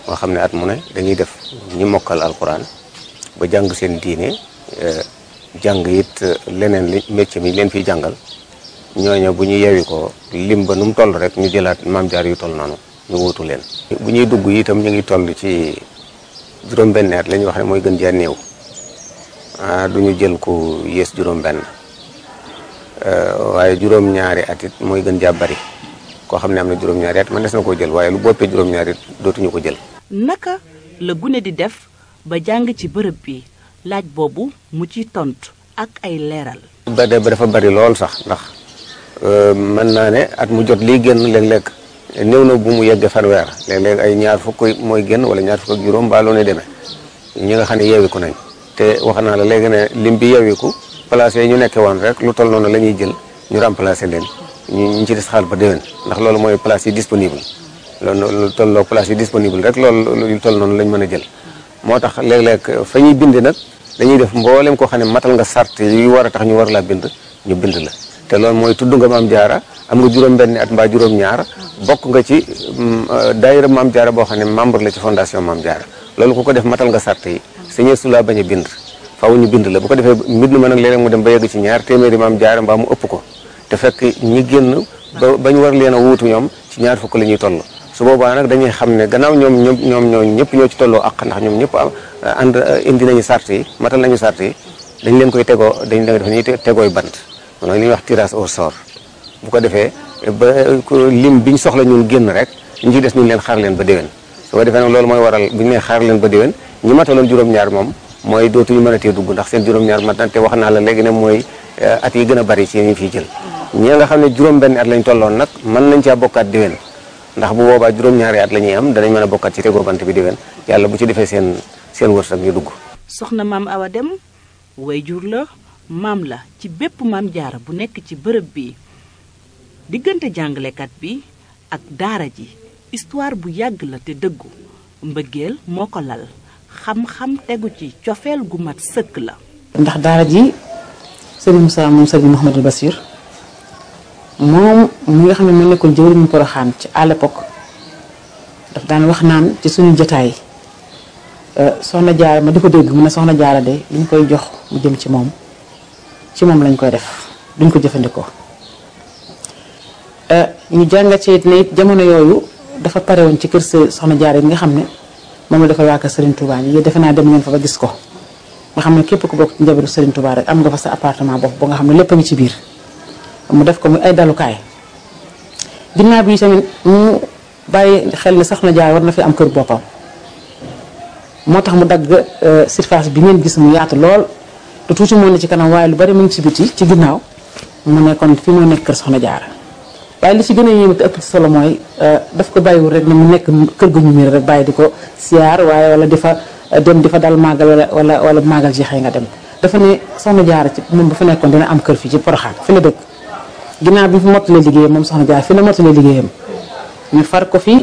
nga xam ne at mu ne dañuy def ñi mokkal alquran ba jàng seen diine jàng it leneen li métier mi leen fiy jàngal ñooñu bu ñu yewi ko lim ba nu mu toll rek ñu jëlaat maam jaar yu toll noonu ñu wuutu leen. bu ñuy dugg itam ñu ngi toll ci juróom-benn at la ñuy wax ne mooy gën jaa néew ah du ñu jël ku yées juróom-benn waaye juróom-ñaari at it mooy gën jaa bari koo xam ne am na juróom-ñaari at man des na koo jël waaye lu boppee juróom-ñaari it dootuñu ko jël. naka la gune di def ba jàng ci bërëb bi laaj boobu mu ci tontu ak ay leeral. ba de ba dafa bari lool sax ndax mën naa ne at mu jot lii génn léeg-léeg néew na bu mu yeggee fanweer léeg-léeg ay ñaar fukk mooy génn wala ñaar fukk ak juróom mbaa loo ne demee ñi nga xam ne yeewiku nañ te wax naa la léegi ne lim bi yeewiku place yi ñu nekkee woon rek lu toll noonu la ñuy jël ñu remplacer leen ñu ñu ci des xaal ba déwén ndax loolu mooy place yi disponible loolu lu tolloo place yi disponible rek loolu lu toll noonu lañ mën a jël moo tax léeg-léeg fa ñuy bind nag dañuy def mboolem koo xam ne matal nga sart yi war a tax ñu war laa bind ñu bind la te loolu mooy tudd nga maam jaara am nga juróom-benni at mbaa juróom-ñaar bokk nga ci daayira maam jaara boo xam ne membre la ci fondation maam jaara loolu ku ko def matal nga sart yi sañee su laa bañ a bind faaw ñu bind la bu ko defee mbind ma nag léeg-léeg mu dem ba yegg ci ñaar téeméeri maam jaara mbaa mu ëpp ko te fekk ñi génn ba bañ war leen a wuutu ñoom ci ñaar fukk la ñuy toll su boobaa nag dañuy xam ne gannaaw ñoom ñoom ñoom ñoo ñëpp ñoo ci tolloo ak ndax ñoom ñëpp ànd indi nañu sart yi matal nañu sart yi dañ leen koy tegoo dañ leen def ñuy tegooy bant mooy li ñuy wax tirage au sort bu ko defee ba lim biñ soxla ñun génn rek ñu ci des ñu leen xaar leen ba déwén su ko defee nag loolu mooy waral bu ñu nee xaar leen ba déwén ñi mataloon juróom-ñaar moom mooy dootuñu mën a tee dugg ndax seen juróom-ñaar mat na te wax naa la léegi ne mooy at yi gën a bari ci ñu fiy jël ñi nga xam ne juróom-benn at lañ tolloon nag mën nañ caa bokkaat déwén ndax bu boobaa juróom-ñaari at la ñuy am danañ mën a bokkaat ci tegoo bant bi déwén yàlla bu ci defee seen seen wërsëg ñu dugg. soxna maam Awa Dem wayjur la maam la ci bépp maam jaara bu nekk ci bërëb bi diggante jàngalekat bi ak daara ji histoire bu yàgg la te dëggu mbëggeel moo ko lal xam-xam tegu ci cofeel gu mat sëkk la. ndax daara ji sëriñ Moussa moom sëriñ Mouhamadou Bassir moom mi nga xam ne moo nekkoon jëwriñu Poroxaan ci à l'époque daf daan wax naan ci suñu jotaay soxna jaara ma di ko dégg mu ne soxna jaara de li ñu koy jox mu jëm ci moom ci moom lañ koy def duñ ko jëfandikoo ñu jàngat ci it ne it jamono yooyu dafa pare woon ci kër soxna jaara yi nga xam ne moom la dafa waa kër Serigne Touba yi defe naa dem ngeen fa ba gis ko nga xam ne képp ku bokk ci njabootu Serigne Touba rek am nga fa sa appartement bopp ba nga xam ne lépp a ngi ci biir mu def ko muy ay dalukaay ginnaaw bi tamit mu bàyyi xel ne soxna jaara war na fi am kër boppam moo tax mu dagg surface bi ngeen gis mu yaatu lool te tuuti moo ne ci kanam waaye lu bari mu ngi ci biti ci ginnaaw mu nekkoon fi moo nekk kër soxna jaara waaye li ci gën a yéeme te ëpp ci solo mooy daf ko bàyyiwul rek ne mu nekk kër gu ñu miir rek bàyyi di ko siyaar waaye wala di fa dem di fa dal màggal wala wala wala màggal jeexee nga dem dafa ne soxna jaara ci moom bu fa nekkoon dina am kër fii ci Poroxaan fi la dëkk ginnaaw bi mu fi mottalee liggéeyam moom soxna jaara fi la mottalee liggéeyam ñu far ko fi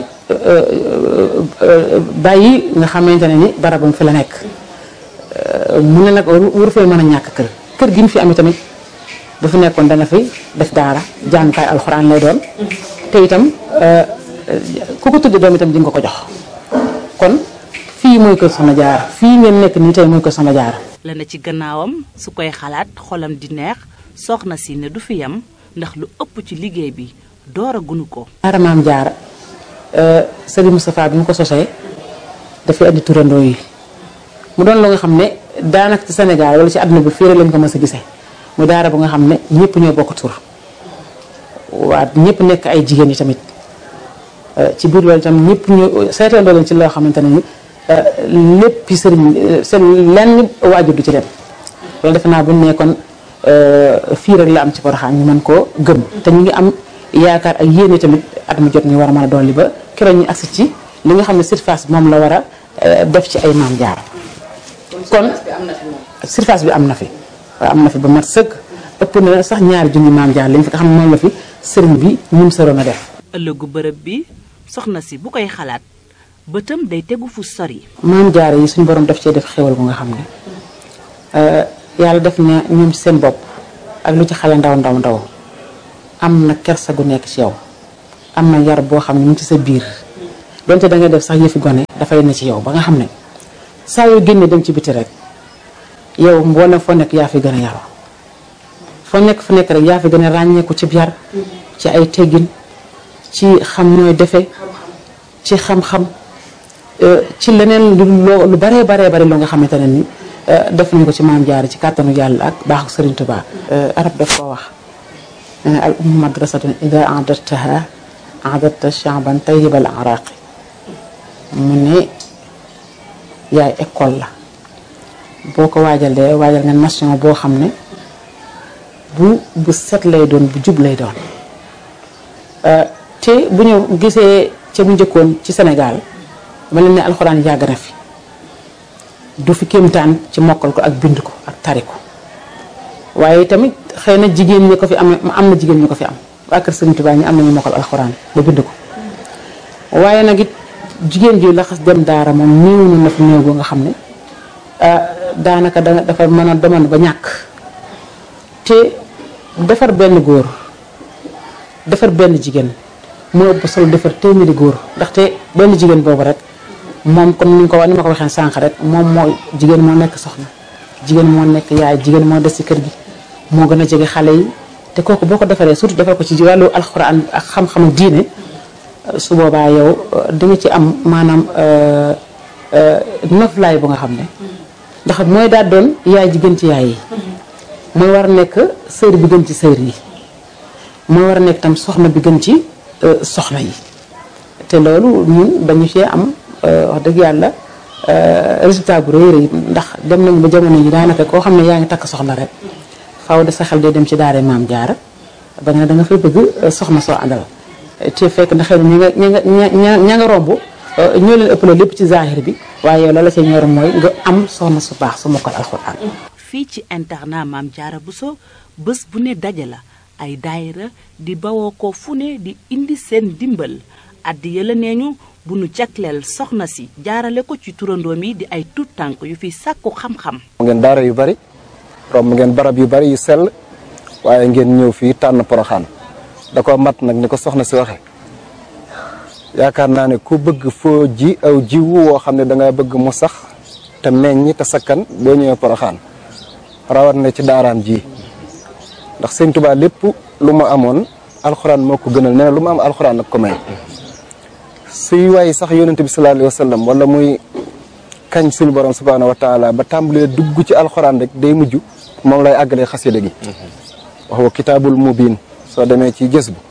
bàyyi nga xamante ne ni barabam fi la nekk mu ne nag waru fee mën a ñàkk kër kër gi mu fi amee tamit bu fi nekkoon dana fi def daara jàngukaay alxuraan lay doon te itam ku ko tudde doom itam di nga ko jox kon fii mooy kër Soxna Jaara fii ngeen nekk nii tey mooy kër Soxna Jaara la na ci gannaawam su koy xalaat xolam di neex soxna si ne du fi yam ndax lu ëpp ci liggéey bi door a gunu ko daara maam jaara Serigne Moustapha bi mu ko sosee dafay andi turandoo yi mu doon lu nga xam ne daanaka ci Sénégal wala ci àdduna bi fii rek lañ ko mës a gisee mu daara bu nga xam ne ñëpp ñoo bokk tur waa ñëpp nekk ay jigéen yi tamit ci biir loolu itam ñëpp ñu seetandoo leen ci loo xamante ne ni lépp sëriñ seen lenn waajur du ci dem loolu defe naa bu ñu nekkoon fii rek la am ci Porokhane ñu mën koo gëm te ñu ngi am yaakaar ak yéene tamit at mu jot ñu war a mën a dolli ba keroog ñu agsi ci li nga xam ne surface moom la war a def ci ay maam jaar kon surface bi am na fi waaw am na fi ba mat sëkk ëpp na sax ñaari junni maam jaar lañ fi nga xam ne moom la fi sëriñ bi ñum sëroon a def ëllëgu bërëb bi soxna si bu koy xalaat bëtam day tegu fu sori maam jaar yi suñu borom def cee def xéwal bu nga xam ne yàlla def na ñoom ci seen bopp ak lu ci xale ndaw ndaw ndaw am na kersa gu nekk ci yow am na yar boo xam ne mu ci sa biir donte da nga def sax yëfi gone dafay ne ci yow ba nga xam ne saa yoo génnee dem ci biti rek yow boo ne foo nekk yaa fi gën a yaroo foo nekk fu nekk rek yaa fi gën a ràññeeku ci yar ci ay teggin ci xam nooy defe ci xam-xam ci leneen lu loo lu baree baree bari loo nga xamante ne ni def nañ ko ci maam jaar ci kàttanu yàlla ak baaxu Sëriñ Tuubaa arab daf koo wax nee na al ummu madrasatun ida adattaha adatta shaaban tayyibal araqi mu ne yaay école la boo ko waajalee waajal nga nation boo xam ne bu bu set lay doon bu jub lay doon te bu ñu gisee ca bu njëkkoon ci Sénégal dama leen ne alxuraan yàgg na fi du fi kéemtaan ci mokkal ko ak bind ko ak tari ko waaye tamit xëy na jigéen ñi ko fi am am na jigéen ñi ko fi am waa kër Sëriñ Tuubaa ñi am nañu mokkal alxuraan ba bind ko waaye nag it jigéen ji laxas dem daara moom néew na na fi néew nga xam ne daanaka da dafa mën a demoon ba ñàkk te defar benn góor defar benn jigéen moo ëpp solo defar téeméeri góor ndaxte benn jigéen boobu rek moom comme ni nga ko wax ni ma ko waxee sànq rek moom moo jigéen moo nekk soxna jigéen moo nekk yaay jigéen moo des ci kër gi moo gën a jege xale yi te kooku boo ko defaree surtout defar ko ci wàllu alxuraan ak xam-xamu diine su boobaa yow di nga ci am maanaam noflaay bu nga xam ne ndax mooy daal doon yaay ji gën ci yaay yi mooy war a nekk sër bi gën ci sër yi mooy war a nekk tam soxna bi gën ci soxna yi te loolu ñun dañu cee am wax dëgg yàlla résultat bu rëy rëy ndax dem nañu ba jamono yi daanaka koo xam ne yaa ngi takk soxna rek faaw de sa xel day dem ci daara maam jaara ba nga ne da nga fay bëgg soxna soo àndal te fekk na xëy na ña nga ña nga ña nga romb ñoo leen ëppale lépp ci zahir bi waaye yow la la ca ñor mooy nga am soxna su baax su mokkal alxuraan fii ci internat maam jaara Bousso bés bu ne daje la ay daayira di bawoo ko fu ne di indi seen dimbal addi yëla nee ñu bu nu jagleel soxna si jaarale ko ci turandoom yi di ay tuut tànk yu fi sàkku xam-xam ngeen daara yu bari romb ngeen barab yu bari yu sell waaye ngeen ñëw fii tànn poroxaan da ko mat nag ni ko soxna si waxe yaakaar naa ne ku bëgg foo ji aw jiwu woo xam ne da nga bëgg mu sax te meññ te sakkan boo ñëwee poroxaan rawat na ci daaraam ji ndax sëñ Tuubaa lépp lu ma amoon alxuraan moo ko gënal nee na lu ma am alxuraan ak ko may suy waay sax yonente bi sallallahu alayhi wa sallam wala muy kañ suñu borom subhaanahu wa taala ba tàmbalee dugg ci alxuraan rek day mujj moom lay àggalee xasida gi wax wa kitaabul mubiin soo demee ci gës bu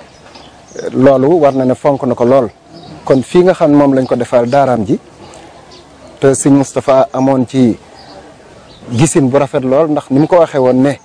loolu war na ne fonk na ko lool kon fii nga xam ne moom lañ ko defal daaraam ji te sëñ Moustapha amoon ci gisin bu rafet lool ndax ni mu ko waxee woon ne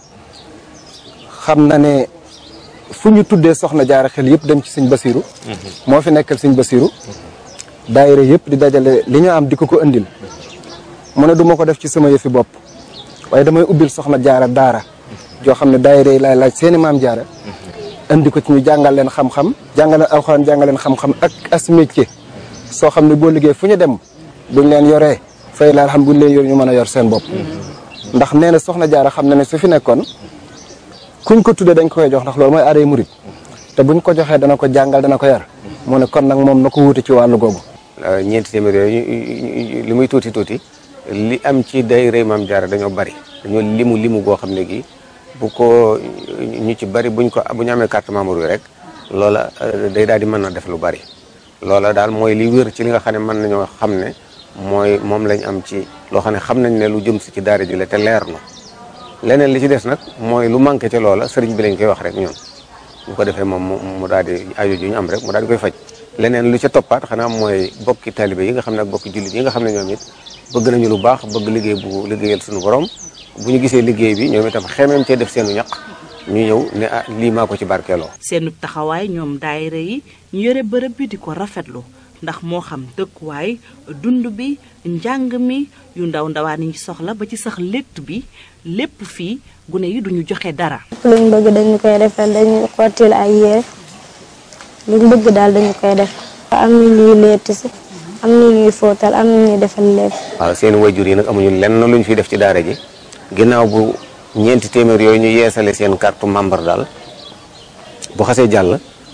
xam na ne fu ñu tuddee soxna jaara xel yëpp dem ci sëñ Basiru moo fi nekkal sëñ Basiru daayira yëpp di dajale li ñu am di ko ko indil mu ne du ma ko def ci sama yëfi bopp waaye damay ubbil soxna jaara daara joo xam ne daayira yi laay laaj seeni maam jaara indi ko ci ñu jàngal leen xam-xam jàngal leen alxuraan jàngal leen xam-xam ak as métier soo xam ne boo liggéey fu ñu dem buñ leen yoree fay la xam buñ leen yor ñu mën a yor seen bopp ndax nee na soxna jaara xam na ne su fi nekkoon kuñ ko tuddee dañ ko koy jox ndax loolu mooy aaday murit te buñ ko joxee dana ko jàngal dana ko yar mu ne kon nag moom na ko wuute ci wàllu googu ñeenti téeméer yooyu li muy tuuti tuuti li am ci daayira maam jaara dañoo bari dañoo limu limu goo xam ne gi bu ko ñu ci bari buñ ko bu ñu amee carte membre yi rek loola day daal di mën a def lu bari loola daal mooy li wér ci li nga xam ne mën nañoo xam ne mooy moom lañ am ci loo xam ne xam nañ ne lu jëm si ci daara ji la te leer na leneen li ci des nag mooy lu manqué ci loola sëriñ bi lañ koy wax rek ñun bu ko defee moom mu daal di aju ju ñu am rek mu daal di koy faj leneen lu ca toppaat xanaa mooy bokki taalibe yi nga xam ne ak bokki jullit yi nga xam ne ñoom it bëgg nañu lu baax bëgg liggéey bu liggéeyal suñu borom bu ñu gisee liggéey bi ñoom itam xemeem cee def seenu ñaq ñu ñëw ne ah lii maa ko ci barkeeloo. seenu taxawaay ñoom daayira yi ñu yore bërëb bi di ko rafetlu ndax moo xam dëkkuwaay dund bi njàng mi yu ndaw ndawaan yi soxla ba ci sax létt bi lépp fii gune yi duñu joxe dara. luñ bëgg dañu koy defal dañuy xottil ay yére luñ bëgg daal dañu koy def. am na ñuy létt si am na ñuy fóotal am na ñuy defal lépp. waaw seen wayjur yi nag amuñu lenn luñ fi def ci daara ji ginnaaw bu ñeenti téeméer yooyu ñu yeesale seen carte membre daal bu xasee jàll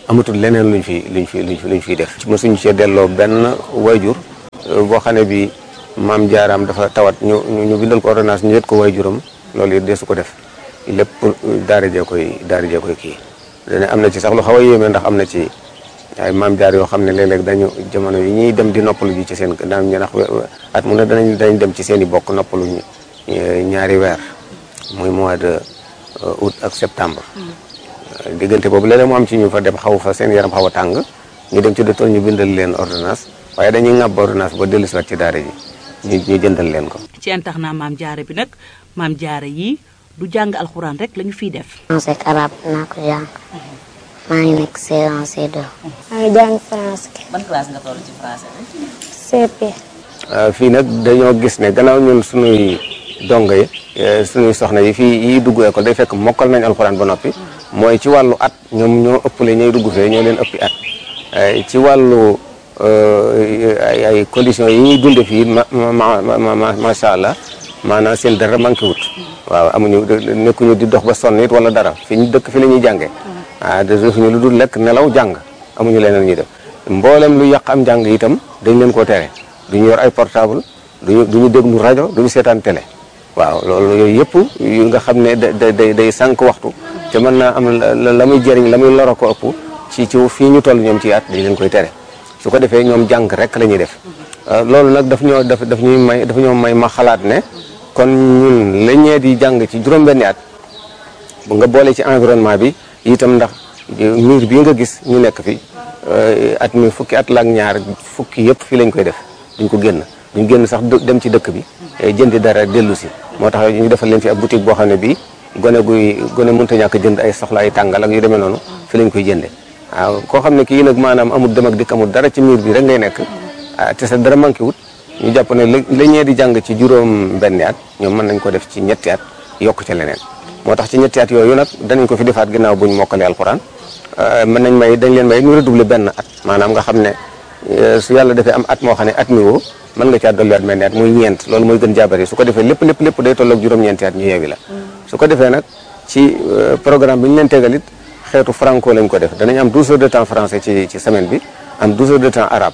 amatul leneen luñ fi luñ fi luñ fi luñ fiy def. mosuñu cee delloo benn wayjur boo xam ne bi maam jaaraam dafa tawat ñu ñu bindal ko ordonnance ñu yët ko wayjuram loolu it deesu ko def lépp daara jee koy daara jee koy kii. dane am na ci sax lu xaw a yéeme ndax am na ci ay maam jaar yoo xam ne léeg-léeg dañu jamono yi ñuy dem di noppalu ji ci seen daan ñu ndax at mu ne danañ dañ dem ci seen i bokk noppalu ñaari weer muy mois de août ak septembre. diggante boobu léeg-léeg mu am ci ñu fa dem xaw fa seen yaram xaw a tàng ñu dem ci docteur ñu bindal leen ordonnance waaye dañuy ŋàbb ordonnance ba dellu si waat ci daara ji ñu ñu jëndal leen ko. ci internat maam jaara bi nag maam jaara yi du jàng alxuraan rek lañu fiy def. français ak arabe naa ko jàng maa ngi nekk C1 C2. maa ngi jàng français. ban classe nga toll ci français bi. CP. fii nag dañoo gis ne gannaaw ñun sunuy dongo yi sunuy soxna yi fii yi dugg école day fekk mokkal nañ alxuraan ba noppi mooy ci wàllu at ñoom ñoo ëppale ñooy dugg fee ñoo leen ëppi at ci wàllu ay ay conditions yi ñuy dunde fii ma ma macha allah maanaam seen dara manqué wut waaw amuñu nekkuñu di dox ba sonn it wala dara fi ñu dëkk fi la ñuy jàngee ah defuñu lu dul lekk nelaw jàng amuñu leneen ñuy def mboolem lu yàq am jàng itam dañ leen koo tere duñu yor ay portable duñu duñu déglu rajo duñu seetaan télé waaw loolu yooyu yëpp yu nga xam ne da day day sànq waxtu te mën naa am la muy jëriñ la muy loro ko ëpp ci ci fii ñu toll ñoom ci at dañ leen koy tere su ko defee ñoom jàng rek la ñuy def loolu nag daf ñoo daf daf ñuy may daf ñoo may ma xalaat ne kon ñun la ñee di jàng ci juróom-benni at bu nga boole ci environnement bi itam ndax miir bii nga gis ñu nekk fi at mi fukki at la ak ñaar fukki yëpp fii lañ koy def duñ ko génn duñ génn sax dem ci dëkk bi jëndi dara dellu si moo tax ñu defal leen fi ab boutique boo xam ne bii gone guy gone mënta ñàkk jënd ay soxla ay tàngal ak yu demee noonu fi lañ koy jënde waaw koo xam ne kii nag maanaam amul dem ak dikk amul dara ci miir bi rek ngay nekk te sa dara manqué wut ñu jàpp ne la ñee di jàng ci juróom benni at ñoom mën nañ ko def ci ñetti at yokk ca leneen moo tax ci ñetti at yooyu nag danañ ko fi defaat ginnaaw buñ mokkalee alxuraan mën nañ may dañ leen may ñu redoubler benn at maanaam nga xam ne su yàlla defee am at moo xam ne at mi woo mën nga caa dolliwaat mel ni at muy ñeent loolu mooy gën jaabari su ko defee lépp lépp lépp day tolloog juróom-ñeenti at ñu yeewi la su ko defee nag ci programme bi ñu leen tegal it xeetu franco lañ ko def danañ am 12 heures de temps français ci ci semaine bi am 12 heures de temps arabe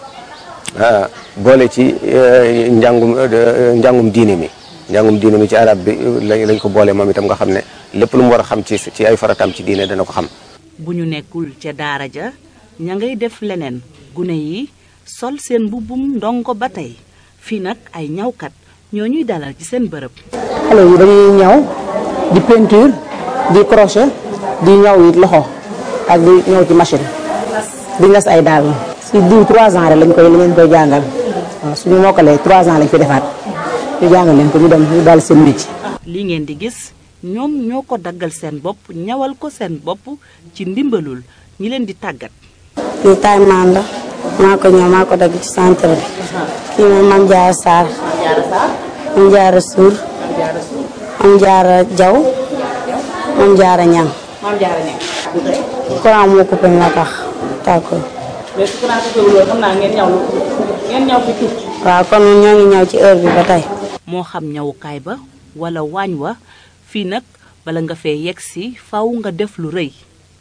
boole ci njàngum njàngum diine mi njàngum diine mi ci arab bi lañ ko boole moom itam nga xam ne lépp lu mu war a xam ci ci ay farataam ci diine dana ko xam bu ñu nekkul ca daara ja ña ngay def leneen gune yi sol seen mbubbum ndongo ba tey fii nag ay ñawkat ñoo ñuy dalal ci seen bërëb xale yi dañuy ñaw di peinture di crochet di ñaw it loxo ak di ñëw ci machine di nas ay daal si diw 3 ans rek lañ koy lañ koy jàngal waaw suñu mokkalee 3 ans lañ fi defaat ñu jàngal leen ko ñu dem ñu daal seen métier. li ngeen di gis ñoom ñoo ko daggal seen bopp ñawal ko seen bopp ci ndimbalul ñi leen di tàggat. kii taay maan la maa ko ñëw maa ko dagg ci centre bi kii moom Mame Diarra Sarr Mame Diarra Sour Mame Diarra Diaw Mame Diarra Niang Mame Diarra Niang. courant moo coupé moo tax tàkkul mais su courant coupé loolu xam naa ngeen ñaw ngeen ñaw fi tuuti. waaw kon ñoo ngi ñëw ci heure bi ba tey moo xam ñawukaay ba wala waañ wa fii nag bala nga fee yegg si faw nga def lu rëy.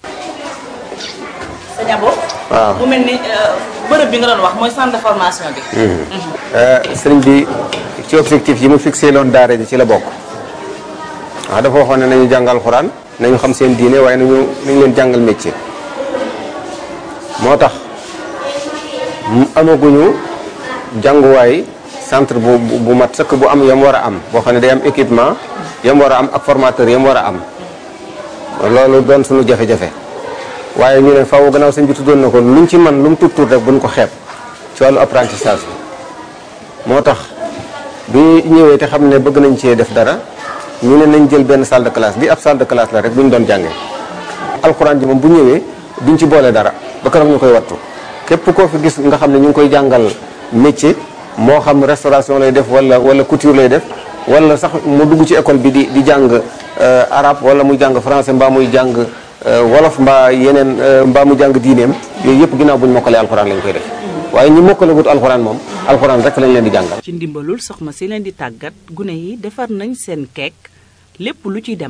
sëñ Abo. waaw mu mel ni bërëb bi nga doon wax mooy centre de formation bi. sëriñ bi ci objectif yi mu fixé loon daara ji ci la bokk waaw dafa waxoon ne nañu jàngal xuraan nañu xam seen diine waaye nañu nañu leen jàngal métier moo tax mu amaguñu jànguwaay centre bu bu bu mat sëkk bu am yam war a am boo xam ne day am équipement yam war a am ak formateur yam war a am loolu doon suñu jafe-jafe waaye ñu ne faaw gannaaw sëñ bi tuddoon na ko luñ ci man lu mu tuut tuut rek buñ ko xeeb ci wàllu apprentissage bi moo tax bi ñëwee te xam ne bëgg nañ cee def dara ñu ne nañ jël benn salle de classe bi ab salle de classe la rek bu ñu doon jàngee alxuraan ji moom bu ñëwee duñ ci boole dara ba keroog ñu koy wattu képp koo fi gis nga xam ne ñu ngi koy jàngal métier moo xam restauration lay def wala wala couture lay def wala sax mu dugg ci école bi di di jàng arabe wala muy jàng français mbaa muy jàng wolof mbaa yeneen mbaa mu jàng diineem yooyu yëpp ginnaaw bu ñu mokkalee alxuraan lañ koy def waaye ñi mokkale wut alxuraan moom alxuraan rek lañ leen di jàngal. ci ndimbalul soxna si leen di tàggat gune yi defar nañ seen keek lépp lu ci dem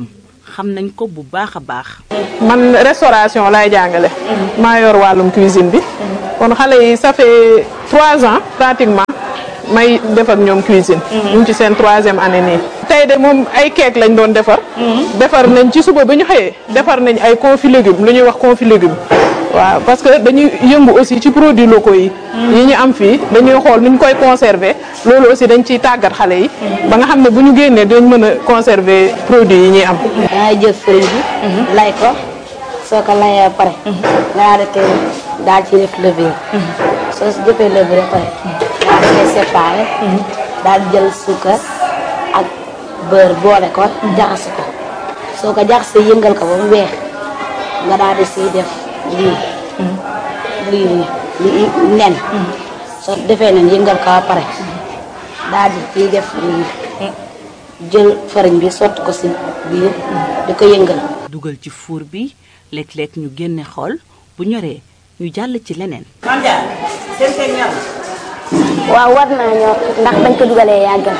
xam nañ ko bu baax a baax. man restauration laay jàngale. maa yor wàllum cuisine bi. kon xale yi ça fait trois ans pratiquement may def ak ñoom cuisine. ñu ngi ci seen troisième année nii. tey de moom ay keek lañ doon defar. defar nañ ci suba bi ñu xëyee. defar nañ ay confit légumes lu ñuy wax confit légumes. waaw parce que dañuy yëngu aussi ci produits locaux yi. yi ñu am fii dañuy xool nu ñu koy conserver loolu aussi dañ ciy tàggat xale yi. ba nga xam ne bu ñu génnee dañ mën a conserver produits yi ñuy am. dangay jël fëriñ bi. lay ko soo ko layee ba pare. nga daal di koy daal ci def levure. soo si defee levure ba pare. daal di koy séparé. daal di jël suukar ak beurre boole ko jaxase ko soo ko jaxasee yëngal ko ba mu weex nga daal di siy def. lii lii lii nen soo defee nen yëngal ko ba pare daal di ciy def lii jël fariñ bi sotti ko si biir di ko yëngal dugal ci fuur bi léeg-léeg ñu génne xool bu ñoree ñu jàll ci leneen. waaw war naa ñor ndax bañ ko dugalee yàggal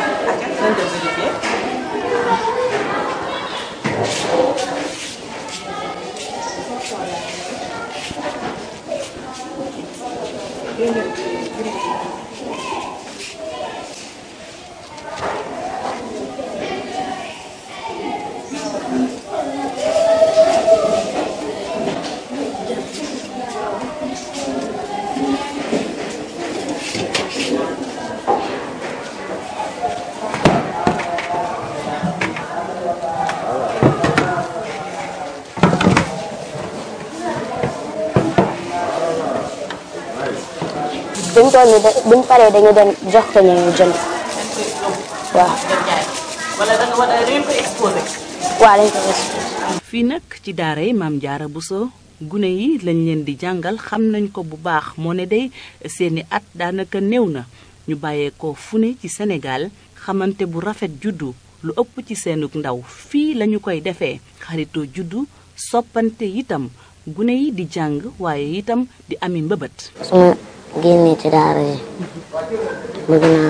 buñ toll nii da- buñ paree dañu dem jox ko ñu jënd waaw wala da nga war a ko exposé. waaw dañ ko gis fii nag ci daara yi maam jaara Bousso gune yi lañ leen di jàngal xam nañ ko bu baax moo ne day seeni at daanaka néew na ñu bàyyeekoo fu ne ci Sénégal xamante bu rafet juddu lu ëpp ci seenug ndaw fii lañu koy defee xaritoo juddu soppante itam gune yi di jàng waaye itam di ami mbëbët su ma génnee ci daara yi bëgg naa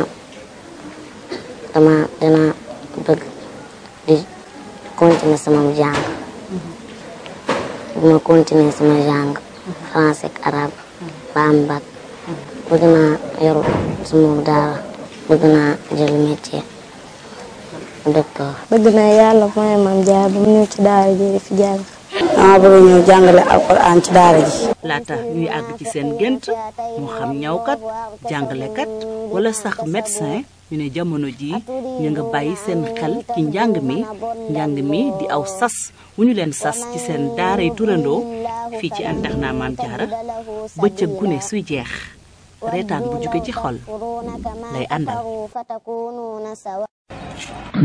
dama dina bëgg di continuer sama jàng bu ma continuer sama jàng français ak arabe ba am bac bëgg naa yor sama daara bëgg naa jël métier docteur bëgg naa yàlla mooy maam jaar ba mu ñëw ci daara ji di fi jàng dama bëgg ñëw jàngale alquran ci daara ji laata ñuy àgg ci seen gént moo xam ñawkat jàngalekat wala sax médecin ñu ne jamono ji ñu nga bàyyi seen xel ci njàng mi njàng mi di aw sas wu ñu leen sas ci seen daaray turandoo fii ci internat Maam Jaara bëccëg gune suy jeex reetaan bu jóge ci xol lay àndal